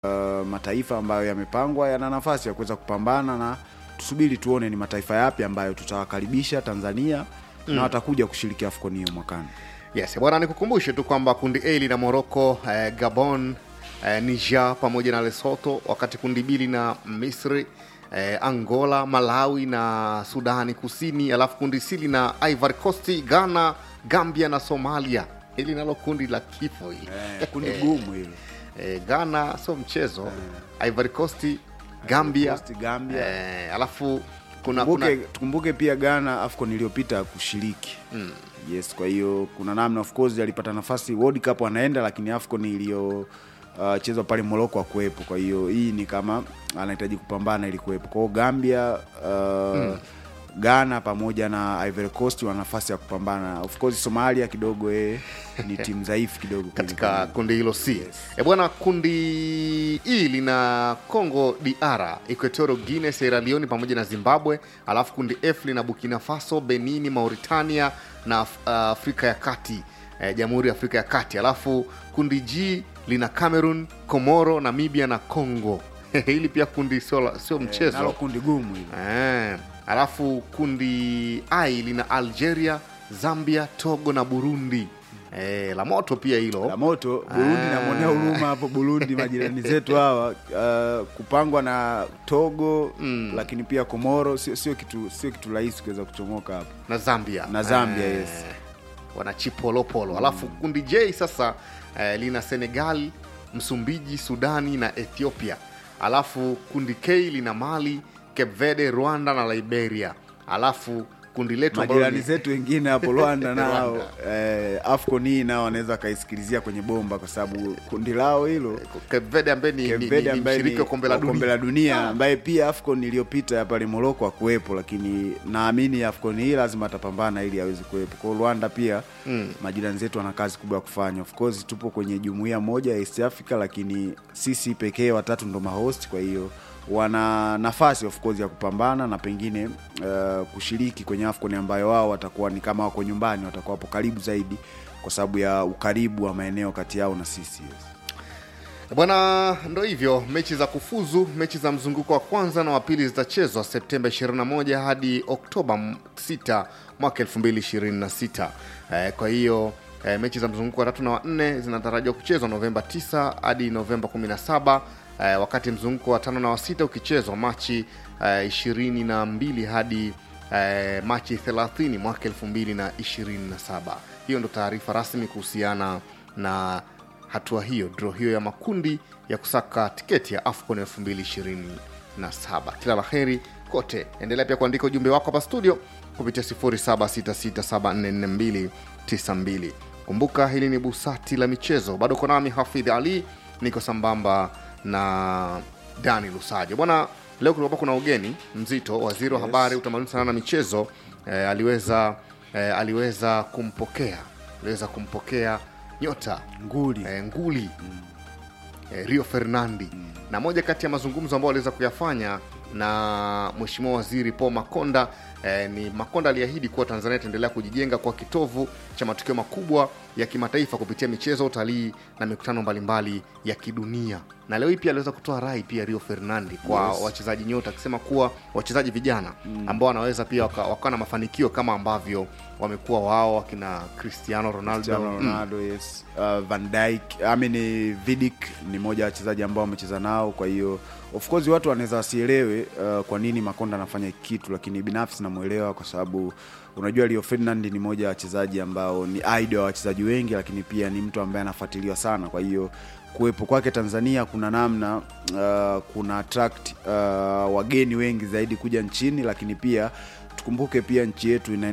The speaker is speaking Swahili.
uh, mataifa ambayo yamepangwa yana nafasi ya kuweza kupambana na tusubiri tuone ni mataifa yapi ambayo tutawakaribisha Tanzania mm. na watakuja kushiriki AFCON hiyo mwakani. Yes, bwana nikukumbushe tu kwamba kundi A lina Morocco, eh, Gabon, eh, Niger pamoja na Lesotho, wakati kundi B lina Misri, eh, Angola, Malawi na Sudani Kusini, alafu kundi C lina Ivory Coast, Ghana, Gambia na Somalia. Hili nalo kundi la kifo hili. Eh, kundi gumu hilo. Eh, Ghana sio mchezo. Ivory Coast, Gambia, Coast, Gambia. Eh, alafu kuna, kuna Tukumbuke, tukumbuke pia Ghana AFCON iliyopita kushiriki mm. Yes, kwa hiyo kuna namna of course alipata nafasi World Cup anaenda, lakini AFCON iliyo uh, chezwa pale Morocco akuwepo. Kwa hiyo hii ni kama anahitaji kupambana ili kuwepo. Kwa hiyo Gambia uh, mm. Ghana pamoja na Ivory Coast wana nafasi ya kupambana. Of course Somalia kidogo eh, ni timu dhaifu kidogo kwenye katika kundi hilo C. E bwana, kundi E lina Congo DR, Equatorial Guinea, Sierra Leone pamoja na Zimbabwe. Alafu kundi F lina Burkina Faso, Benini, Mauritania na Af- uh, Afrika ya Kati, eh, Jamhuri ya Afrika ya Kati. Alafu kundi G lina Cameroon, Komoro, Namibia na Congo. Hili pia kundi sio la- sio nalo mchezo. kundi gumu hilo. Eh, alafu kundi I lina Algeria, Zambia, Togo na Burundi. Eh, la moto pia hilo. la moto Burundi namwonea huruma hapo Burundi, majirani zetu hawa uh, kupangwa na Togo mm. lakini pia Komoro sio sio kitu sio kitu rahisi kuweza kuchomoka hapo na Zambia na Zambia, yes. wana chipolopolo alafu kundi J sasa eh, lina Senegal, Msumbiji, Sudani na Ethiopia. Alafu kundi K lina Mali, Cape Verde, Rwanda na Liberia. Alafu kundi letu ambalo majirani ni- zetu wengine hapo Rwanda nao Rwanda. eh, AFCON hii nao wanaweza wakaisikilizia kwenye bomba kwa sababu kundi lao hilo Cape Verde ambaye ni, ni, Cape ni, Verde ni ambaye mshiriki ni wa kombe la wa kombe dunia la dunia ambaye pia AFCON iliyopita ya pale Morocco hakuwepo, lakini naamini AFCON hii lazima atapambana ili aweze kuwepo. Kwa hiyo Rwanda pia mm. majirani zetu wana kazi kubwa ya kufanya. Of course tupo kwenye jumuiya moja ya East Africa, lakini sisi pekee watatu ndo mahost, kwa hiyo wana nafasi of course ya kupambana na pengine uh, kushiriki kwenye AFCON ambayo wao watakuwa ni kama wako nyumbani, watakuwa hapo karibu zaidi kwa sababu ya ukaribu wa maeneo kati yao na sisi yes. Bwana, ndo hivyo, mechi za kufuzu, mechi za mzunguko wa kwanza na wa pili zitachezwa Septemba 21 hadi Oktoba 6 mwaka 2026. Eh, kwa hiyo eh, mechi za mzunguko wa tatu na wa nne zinatarajiwa kuchezwa Novemba 9 hadi Novemba 17, eh, wakati mzunguko wa tano na wa sita ukichezwa Machi eh, 22 hadi eh, Machi 30 mwaka 2027. Hiyo ndo taarifa rasmi kuhusiana na hatua hiyo dro hiyo ya makundi ya kusaka tiketi ya afcon 2027 kila la heri kote endelea pia kuandika ujumbe wako hapa studio kupitia 0766744292 kumbuka hili ni busati la michezo bado uko nami hafidh ali niko sambamba na dani lusajo bwana leo kulikuwa kuna ugeni mzito waziri wa Yes. habari utamaduni sana na michezo eh, aliweza eh, aliweza kumpokea aliweza kumpokea nyota nguli eh, nguli eh, Rio Fernandi na moja kati ya mazungumzo ambayo aliweza kuyafanya na mheshimiwa waziri Paul Makonda eh, ni Makonda aliahidi kuwa Tanzania itaendelea kujijenga kwa kitovu cha matukio makubwa ya kimataifa kupitia michezo, utalii na mikutano mbalimbali ya kidunia. Na leo hii pia aliweza kutoa rai pia Rio Fernandi kwa Yes. wachezaji nyota, akisema kuwa wachezaji vijana ambao wanaweza pia waka- wakawa na mafanikio kama ambavyo wamekuwa wao wakina Cristiano Ronaldo, Cristiano Mm. Ronaldo yes. uh, Van Dijk I mean, Vidic ni mmoja wa wachezaji ambao wamecheza nao, kwa hiyo of course watu wanaweza wasielewe uh, kwa nini Makonda anafanya hiki kitu, lakini binafsi namwelewa kwa sababu unajua Rio Ferdinand ni mmoja wa wachezaji ambao ni idol wa wachezaji wengi, lakini pia ni mtu ambaye anafuatiliwa sana, kwa hiyo kuwepo kwake Tanzania kuna namna uh, kuna attract uh, wageni wengi zaidi kuja nchini, lakini pia tukumbuke pia nchi yetu ina